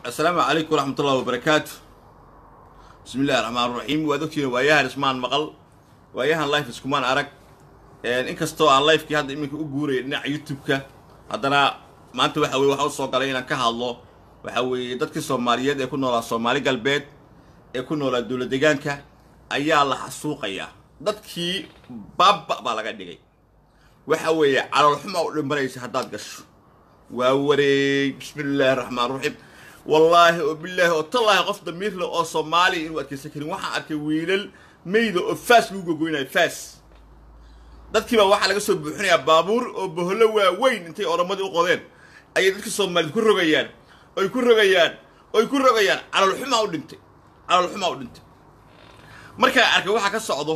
asalaamu calaykum waraxmat ullahi wabarakaatu bismi illahi raxmaan raxiim waad ogtihiin waayahan ismaan maqal waayahan life iskumaan arag inkastoo aan lifekii hadda iminka u guuraya dhinaca youtube-ka haddana maanta waxa weye waxa u soo galay inaan ka hadlo waxa weeye dadkii soomaaliyeed ee ku noolaa soomaali galbeed ee ku noolaa dowla degaanka ayaa la xasuuqayaa dadkii baaba baa laga dhigay waxa weeye caloolxuma u dhimbanaysa haddaad gasho waa wareey bismi illaahi raxmaan raxiim wallaahi oo bilaahi oo tallaahi qof damiirle oo soomaaliya inuu adkaysan karin waxaan arkay wiilal meyda oo faas lagu gogoynayo faas dadkiibaa waxaa laga soo buuxinayaa baabuur oo bohollo waaweyn intay oramadii u qodeen ayay dadka soomaaliyed ku rogayaan oy ku rogayaan oy ku rogayaan caloolxumaa u dhintay caloolxumaa u dhintay markaan arkay waxaa ka socdo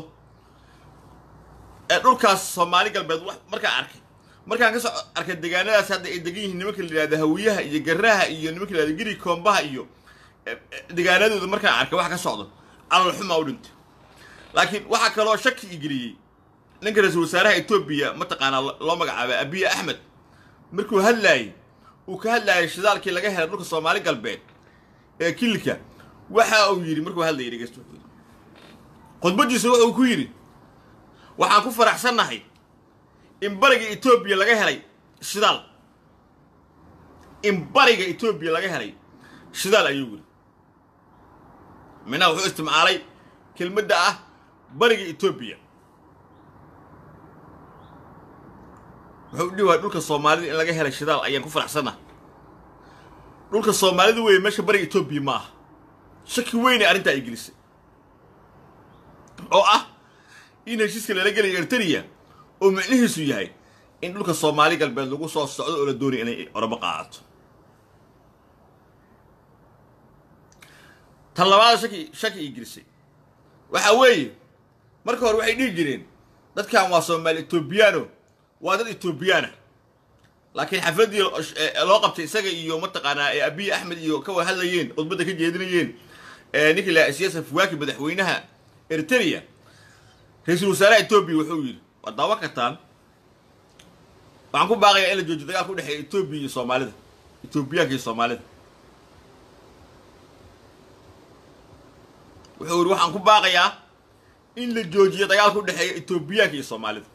ee dhulkaas soomaali galbeed markaan arkay markaan ka soo arkay deegaanadaas hadda ay degan yihiin nimanka la yidhahda hawiyaha iyo garaha iyo nimanka la yihahda giri koombaha iyo deegaanadooda markaan arkay waxa ka socdo caloolxumaa u dhintay laakiin waxaa kaloo shaki i geliyey ninka ra-iisul wasaaraha etoobiya mataqaanaa loo magacaaba abiya axmed markuu hadlaayey uu ka hadlaayay shidaalkii laga helay dhulka soomaali galbeed ee kilika waxa uu yidhi markuu hadlayay dhegeysta wuxuu yidhi khudbadiisa wuxuu ku yidhi waxaan ku faraxsannahay in bariga etoobiya laga helay shidaal in bariga etoobiya laga helay shidaal ayuu yidhi minaha wuxuu isticmaalay kelmadda ah bariga etoobiya wuxuu dhihi waaya dhulka soomaalida in laga helay shidaal ayaan ku faraxsannahay dhulka soomaalida weeye meesha bariga etoobiya ma aha shaki weynay arrintaa ay gelisay oo ah in heshiiska lala gelaya erteriya oo micnihiisu yahay in dhulka soomaali galbeed lagu soo socdo oo la doonaya inay oramo qaadato tan labaada shaki shaki ii gelisay waxa weeye marka hore waxay dhihi jireen dadkan waa soomaali etoobiyaano waa dad etoobiyaana laakiin xafladdii loo qabtay isaga iyo mataqaanaa ee abiy axmed iyo ka wada hadlayeen khudbadda ka jeedinayeen ninkii la siyaasa fuwaaki madaxweynaha eriteria ra-iisul wasaaraha etoobiya wuxuu yidhi waa daawa kartaan waxaan ku baaqayaa in la joojiyo dagaalka u dhexeeya etoobiya iyo soomaalida etoobiyaanka iyo soomaalida wuxuu yidhi waxaan ku baaqayaa in la joojiyo dagaalka u dhexeeya etoobiyaanka iyo soomaalida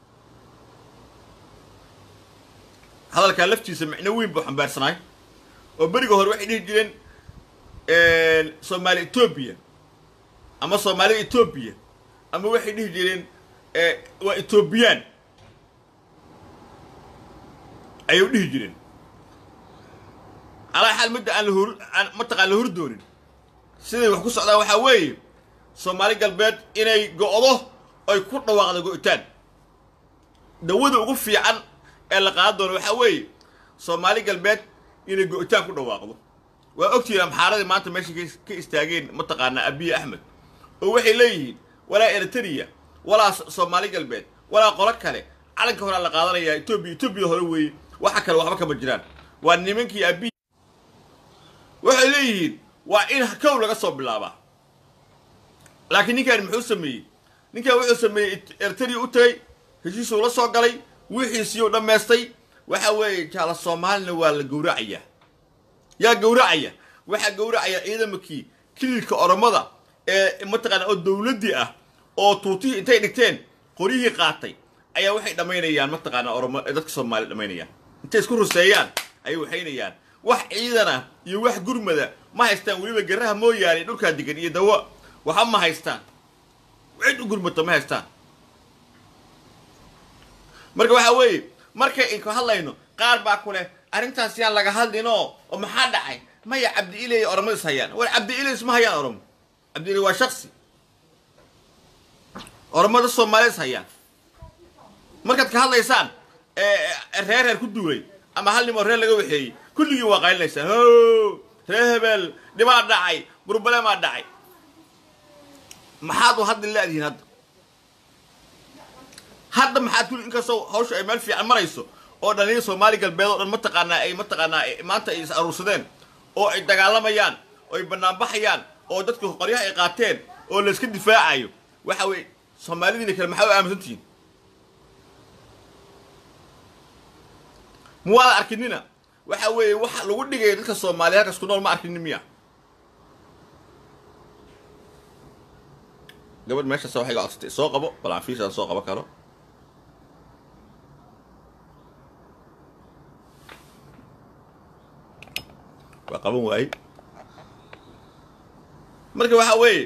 hadalkaa laftiisa micno weyn buu xambaarsanaay oo beriga hore waxay dhihi jireen soomaali etoobiya ama soomaalida etoobiya ama waxay dhihi jireen waa etoobiyaan ayay u dhihi jireen alaa xaal midda aan lahor aan mataqaan la hordoonin siday wax ku socdaan waxaa weeye soomaali galbeed inay go'do oy ku dhawaaqda go'itaan dawada ugu fiican ee la qaadan doono waxaa weeye soomaali galbeed inay go'itaan ku dhawaaqdo waa ogtihiin amxaaradii maanta meesha ka istaageen mataqaanaa abiy axmed oo waxay leeyihiin walaa eriteria walaa soomaali galbeed walaa qolo kale calanka horaa la qaadanayaa etoobiya etoobiya hore weeye waxa kale waxba kama jiraan waa nimankii abiy waxay leeyihiin waa in kow laga soo bilaabaa laakiin ninkan muxuu sameeyey ninkan wuxuu sameeyey eriteria u tagay heshiisuu la soo galay wixiisiiyuu dhammaystay waxa weeye jaala soomaalina waa la gowracayaa yaa gowracaya waxaa gowracaya ciidamankii kililka oromada ee mataqaana oo dawladdii ah oo tuutihii intay dhigteen qoryihii qaatay ayaa waxay dhammaynayaan mataqaana oromo dadka soomaaliya dhammaynayaan intay isku ruseeyaan ayay waxaynayaan wax ciidana iyo wax gurmada ma haystaan weliba garaha mooyaane dhulkaa degan iyo dawo waxa ma haystaan cid u gurmata ma haystaan marka waxaa weeye markay inku hadlayno qaar baa ku leh arrintaas yaan laga hadlinoo oo maxaa dhacay maya cabdi iley oromada is hayaan war cabdi iley isma hayaan oromo cabdi iley waa shaksi oromada soomaalida is hayaan markaad ka hadlaysaan reer reer ku duulay ama hal nimoo reer laga waxeeyey kulligii waa qaylinaysaan ho reer hebel dhibaa dhacay burbalemaa dhacay maxaad u hadli laadihiin hadda hadda maxaad kuli inkastoo hawsha ay meel fiican marayso oo dhalinyada soomaali galbeed oo dhan mataqaanaa ay mataqaanaa maanta ay is aruursadeen oo ay dagaalamayaan oo ay banaanbaxayaan oo dadka qoryaha ay qaateen oo layska difaacayo waxa weeye soomaalidiina kale maxaa u aaminsantihiin ma waada arkinina waxa weeye waxa lagu dhigaya dadka soomaaliya halkas ku nool ma arkin miya gabadh meeshaas waxay ga codsatay soo qabo bal aan fiishaan soo qabo karo waa qaban waaye marka waxa weeye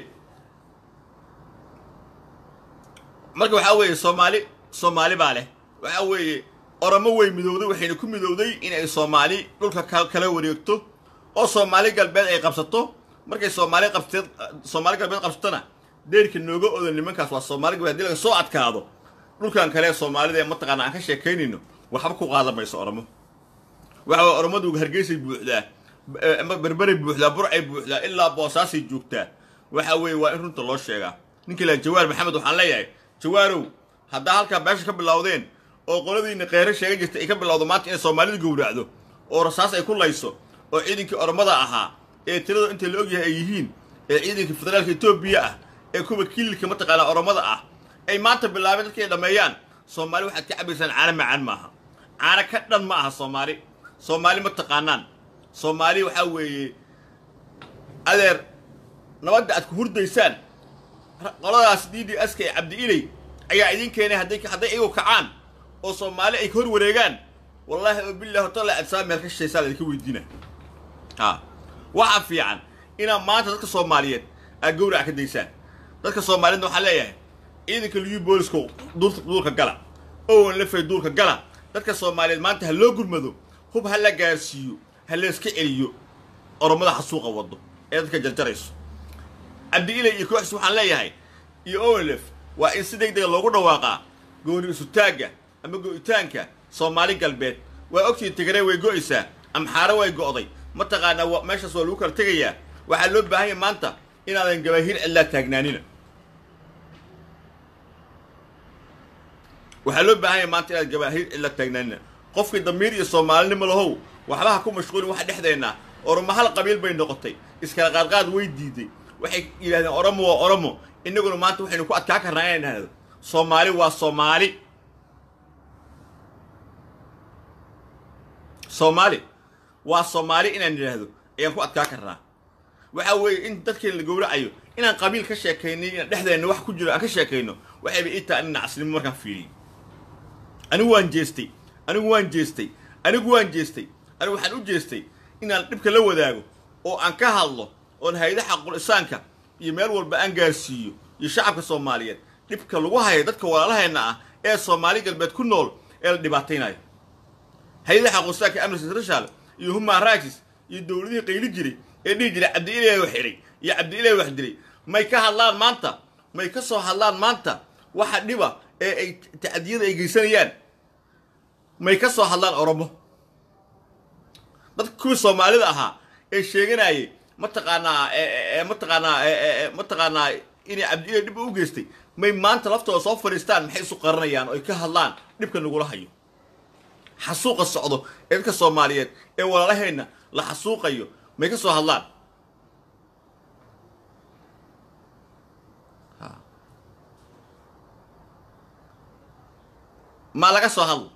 marka waxaa weeye soomaali soomaali baa leh waxa weeye oromo way midowday waxayna ku midowday inay soomaali dhulka kala wareegto oo soomaali galbeed ay qabsato markay soomaali qabteed soomaali galbeed qabsatona deerka nooga oda nimankaas waa soomaali galbeed hadii laga soo adkaado dhulkan kale soomaalida ee mataqaana aan ka sheekaynayno waxba ku qaadan mayso oromo waxa way oromadu hargeysay buuxdaa berberay buuxdaa burcay buuxdaa ilaa boosaasay joogtaa waxa weeye waa in runta loo sheegaa ninka ilaa jawaar maxamed waxaan leeyahay jawaarow haddaa halkaa beesha ka bilowdeen oo qoladiina kheyre sheegan jirtay ay ka bilowdo maanta inay soomaalida gowracdo oo rasaas ay ku layso oo ciidankii oromada ahaa ee tirada inta la ogyahay ay yihiin ee ciidankii federaalka etoobiya ah ee kuwa kililka mataqaanaa oromada ah ay maanta bilaabeen dadkii ay dhammeeyaan soomaali waxaad ka cabaysaan caano macaan maaha caano ka dhan ma aha soomaali soomaali ma taqaanaan soomaali waxaa weeye adeer nabadda aad ku hurdaysaan qoladaas d d ska ee cabdi iley ayaa idin keenay hadday hadday iyagu kacaan oo soomaali ay ka hor wareegaan wallaahi oo billahi horta adsaa meel ka shishaysaa laydinka weydiina ha waxaa fiican inaad maanta dadka soomaaliyeed aad gawraca ka daysaan dadka soomaaliyeedna waxaan leeyahay ciidanka liyu booliska duurka gala owan lafay duurka gala dadka soomaaliyeed maanta ha loo gurmado hub ha la gaarsiiyo ha layska celiyo oromada xasuuqa wado ee dadka jarjarayso cabdi ilay iyo kooxis waxaan leeyahay iyo owenlef waa in si deg dega loogu dhawaaqaa gooni isutaagga ama go'itaanka soomaali galbeed waa ogtii tigree way go'aysaa amxaare way go'day mataqaanaa meeshaas waa lagu kala tegayaa waxaa loo baahan yahay maanta inaadan gabaahiir cidlaa taagnaanina waxaa loo baahan yahay maanta inaad gabaahiir cidlaa taagnaanina qofkii damiir iyo soomaalinimo lahow waxba ha ku mashquulin waxa dhexdeenna oromo hal qabiil bay noqotay iskala qaadqaad way diiday waxay yidhahdeen oromo waa oromo innaguna maanta waxaynu ku adkaa karnaa inay dhahdo soomaali waa soomaali soomaali waa soomaali inaan idhaahdo ayaan ku adkaa karnaa waxa weeye in dadkeen la gowracayo inaan qabiil ka sheekaynay inaan dhexdeenna wax ku jiro aan ka sheekayno waxayba ii taha ina nacasnimo markaan fiiriyey anigu waan jeestay anigu waan jeestay anigu waan jeestay anigu waxaan u jeestay inaan dhibka la wadaago oo aan ka hadlo oon hayda xaqul isaanka iyo meel walba aan gaarsiiyo iyo shacabka soomaaliyeed dhibka lagu hayo dadka walaalaheenna ah ee soomaali galbeed ku nool ee la dhibaataynayo hayda xaqul isaanka amnesty international iyo human rights iyo dowladihii qayli jiray ee dhihi jiray cabdi ilaahay wax xidhay iyo cabdi ilaahay wax dilay may ka hadlaan maanta may ka soo hadlaan maanta waxa dhiba ee ay tacdiyada ay geysanayaan may ka soo hadlaan oromo dadka kuwii soomaalida ahaa ee sheeganayay mataqaanaa mataqaanaa mataqaanaa inay cabdiilay dhib u geystay may maanta laftooda soo fadhiistaan maxay isu qaranayaan oo ay ka hadlaan dhibka nagula hayo xasuuqa socdo ee dadka soomaaliyeed ee walaalaheenna la xasuuqayo may ka soo hadlaan ma laga soo hadlo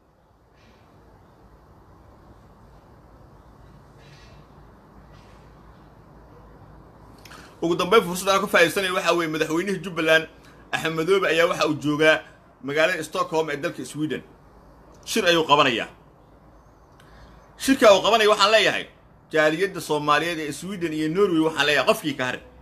ugu dambeyn fursadda aan ka faa'iidaysanaya waxaa weeye madaxweynihii jubbaland axmed madoobe ayaa waxa uu joogaa magaalada stockholm ee dalka sweden shir ayuu qabanayaa shirka uu qabanaya waxaan leeyahay jaaliyadda soomaaliyeed ee sweden iyo norway waxaan leeyahay qofkii ka harin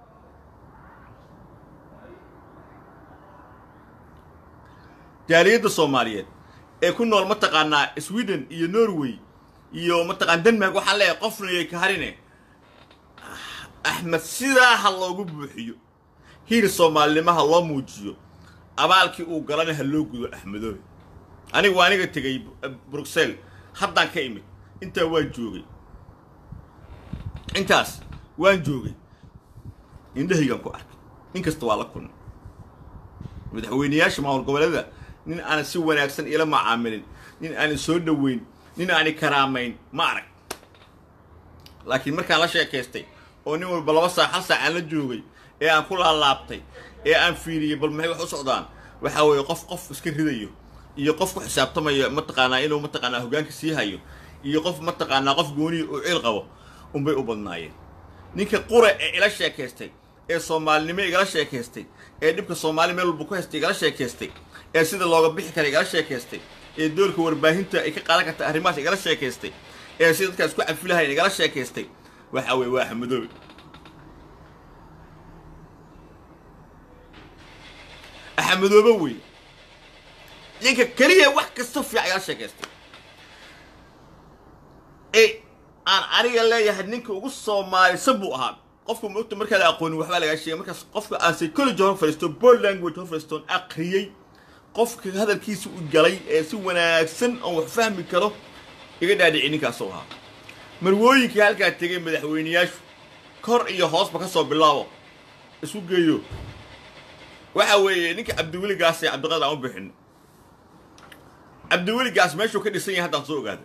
jaaliyadda soomaaliyeed ee ku nool mataqaanaa sweden iyo norway iyo mataqaan denmark waxaan leeyahay qofnayay ka harine axmed sidaa ha loogu buuxiyo hiir soomaalinimo ha loo muujiyo abaalkii uu galana ha loo gudo axmedoobe aniga waa aniga tegay bruxelles haddaan ka imid intaa waan joogay intaas waan joogay indhahaygaan ku arkay nin kasta waa la kulmay madaxweyneyaasha maamul goboleeda nin aanan si wanaagsan ila macaamilin nin aanan soo dhoweyn nin aanan karaamayn ma arag laakiin markaan la sheekaystay oo nin walba laba saac hal saac aan la joogay ee aan ku laalaabtay ee aan fiiriyey bal maxay wax u socdaan waxaa weeye qof qof iska ridayo iyo qof ku xisaabtamayo mataqaanaa inuu mataqaanaa hoggaanka sii hayo iyo qof mataqaanaa qof gooniya oo ciil qabo unbay u badnaayeen ninka qura ee ila sheekaystay ee soomaalinimo igala sheekaystay ee dhibka soomaali meel walba ku haystay igala sheekaystay ee sida looga bixi kara igala sheekaystay ee doorka warbaahinta ay ka qaadan karta arrimahaas igala sheekaystay ee sida dadkaas ku cafilahayn igala sheekaystay waxa weeye waa axmedoobe axmedoobe wey ninka keliya wax kasta fiican igala sheekaystay ee aan aniga leeyahay ninka ugu soomaalisan buu ahaa qofka mogta markaada aqoonin waxbaa lagaa sheegay markaas qofka aan psychology hor fadhiisto board language hor fadhiistoon aqriyey qofka hadalkiisa u galay ee si wanaagsan oon wax fahmi karo iga dhaadhici ninkaasoo ahaa marwooyinkii halkaa tegay madaxweyneyaashu kor iyo hoosba ka soo bilaabo isu geeyo waxa weeye ninka cabdiweligaas ee cabdiqadir aan u bixin cabdiweligaas meeshuu ka dhisan yahay haddaan soo ogaada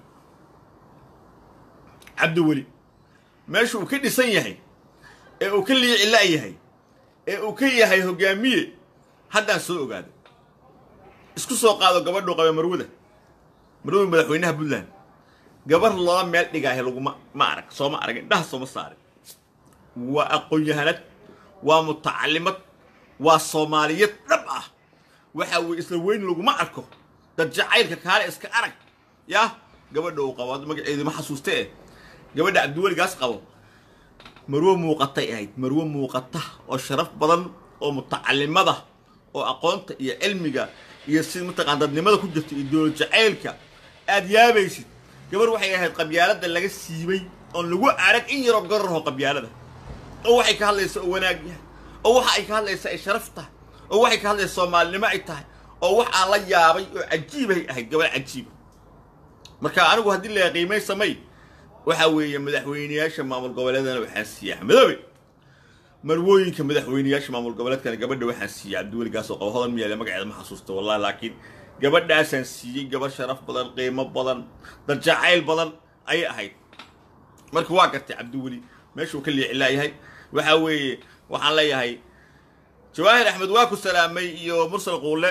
cabdiweli meesha uu ka dhisan yahay ee uu ka liicila yahay ee uu ka yahay hogaamiye haddaan soo ogaada isku soo qaado gabadhuu qabe marwada marwada madaxweynaha puntland gabar loola meel dhigaahe laguma ma arag sooma arag indhaha sooma saarin waa aqoon-yahanad waa mutacalimad waa soomaaliyad dhab ah waxa weye isla weyn laguma arko dad jacaylka kaale iska arag yah gabadha uu qabo magaceedu ma xasuusta eh gabadha cabdiweligaas qabo marwo muuqatay ahayd marwo muuqata oo sharaf badan oo mutacalimada oo aqoonta iyo cilmiga iyo si mataqaan dadnimada ku jirta iyo dowlad jacaylka aad yaabaysid gabar waxay ahayd qabyaalada laga siibay oon lagu arag in yaroo gararho qabyaalada oo waxay ka hadlaysa oo wanaag yahay oo waxa ay ka hadlaysa ay sharaf tahay oo waxay ka hadlaysa soomaalinimo ay tahay oo wax aan la yaabay oo cajiibay ahayd gabar cajiiba marka anigu haddii la qiimay samay waxa weeye madaxweyneyaasha maamul goboleedana waxaa siiya axmedoobe marwooyinka madaxweyneyaasha maamul goboleedkana gabadha waxaan siiyey cabdiweligaas oo qabo hodan miyaale magaceeda ma xasuusta wallahi laakiin gabadhaasaan siiyey gabar sharaf badan qiimo badan dad jacayl badan ayay ahayd marka waa gartay cabdiweli meeshuu ka liicilaayahay waxa weeye waxaan leeyahay jawaahir axmed waa ku salaamay iyo mursal quule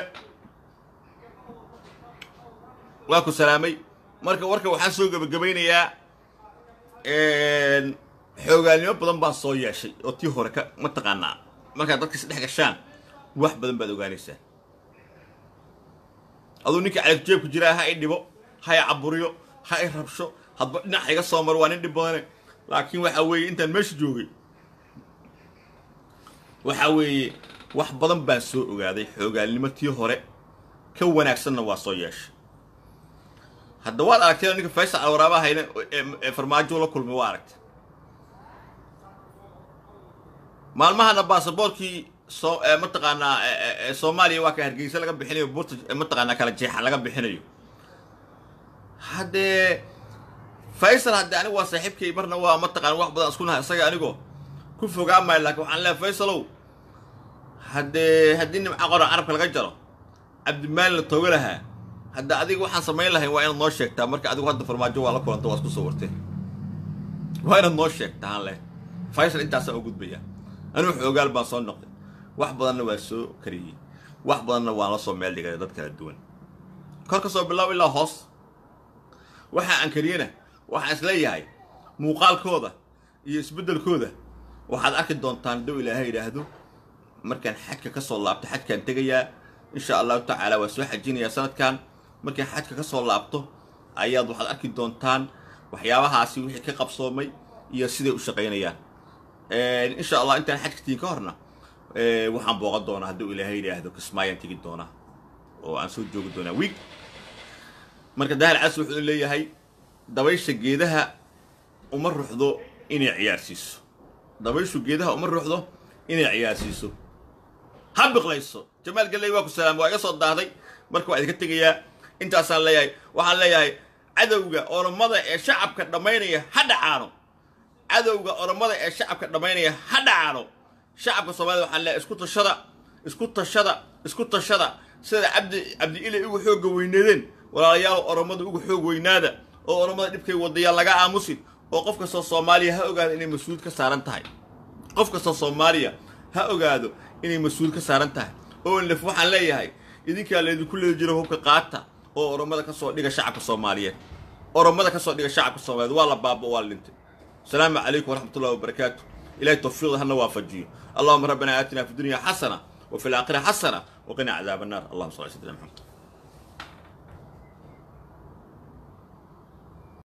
waa ku salaamay marka warka waxaan soo gebagabaynayaa xoogaalnimo badan baa soo yeeshay oo tii hore ka mataqaanaa markaad dadka isdhex gashaan wax badan baad ogaanaysaa aduu ninka calafjeebku jiraa ha i dhibo ha i caburiyo ha i rabsho hadba dhinac iga soo maro waa nin dhib badane laakiin waxa weeye intaan meesha joogay waxa weeye wax badan baan soo ogaaday xoogaalnimo tii hore ka wanaagsanna waa soo yeeshay hadda waad aragtay ninka faysal alwaraaba hayna ee farmaajo la kulmay waa aragtay maalmahana baasaboorkii soo mataqaanaa soomaaliya waa ka hargeysa laga bixinayo buurta mataqaanaa kala jeexa laga bixinayo haddee faysal haddee anigu waa saaxiibkay marna waa mataqaana wax badan isku nahay isaga anigoo ku fogaa maayo laakiin waxaan leehay faysalow haddee haddii nimca qora carabka laga jaro cabdimaalin la tooga lahaa hadda adiga waxaan samayn lahayn waa inaad noo sheegtaa marka adigu hadda farmaajo waa la kulanta waa isku soo warteen waa inaad noo sheegtaa aan leh faysal intaasaan u gudbayaa anigu xoogaal baan soo noqday wax badanna waa soo kariyey wax badanna waan la soo meel dhigay dad kala duwan kor ka soo bilaabo ilaa hoos waxa aan kariyena waxaan isleeyahay muuqaalkooda iyo isbeddelkooda waxaad arki doontaan hadduu ilaahay yidhaahdo markaan xajka ka soo laabto xajkaan tegayaa insha allahu tacaala waa soo xajinayaa sanadkan markaan xajka ka soo laabto ayaad waxaad arki doontaan waxyaabahaasi wixii ka qabsoomay iyo siday u shaqaynayaan insha allah intaan xajka tiin ka horna waxaan booqan doonaa hadduu ilaahay yidhaahdo kismaayaan tegi doonaa oo aan soo joogi doonaa wiig marka dahal cas wuxuu leeyahay dabaysha geedaha uma ruxdo inay ciyaarsiiso dabayshu geedaha uma ruxdo inay ciyaarsiiso ha biqlayso jamaal galley waa ku salaam waa iga soo daahday marka waa idinka tegayaa intaasaan leeyahay waxaan leeyahay cadowga oromada ee shacabka dhammaynaya ha dhacaano cadowga oromada ee shacabka dhammaynaya ha dhacaano shacabka soomaalida waxaan leeyahay isku tashada isku tashada isku tashada sida cabdi cabdi ilay ugu xoogga weyneedeen walaalayaal oromada ugu xoog weynaada oo oromada dhibkay wadayaan laga aamusin oo qof kastoo soomaaliya ha ogaado inay mas-uul ka saaran tahay qof kastoo soomaaliya ha ogaado inay mas-uul ka saaran tahay oo lef waxaan leeyahay idinkaa laydinku leedi jiro hubka qaata oo oromada ka soo dhiga shacabka soomaaliyeed oromada ka soo dhiga shacabka soomaaliyeed waa la baaba waa la dhintay asalaamu calaykum waraxmat ullahi wabarakaatu ilahay tawfiiqda hana waafajiyo allahuma rabbana aatina fi dunya xasana وفي الآخرة حسنة وقنا عذاب النار اللهم صل على سيدنا محمد